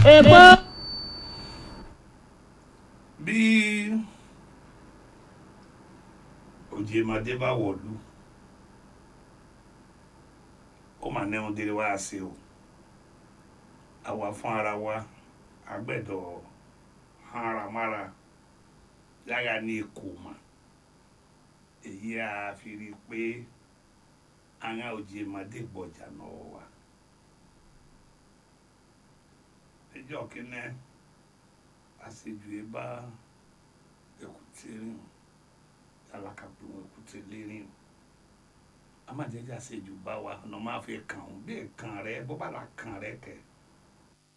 èpo bí òjèmọdé bá wọ̀lú ó mà ní ohun délé wá sí o àwa fún ara wa agbẹ́dọ̀ haramára yára ní èkó mà èyí a fi rí i pé àwọn òjèmọdé gbọ̀jà náà wà ẹjọ́ kínní àṣejù ẹ bá èkúté rìn alákàpẹ wọn èkúté lérìn a máa jẹjẹ àṣejù bá wa ọ̀nà máa fi kàn ọ́n bí kàn rẹ bó bá la kàn rẹ kẹ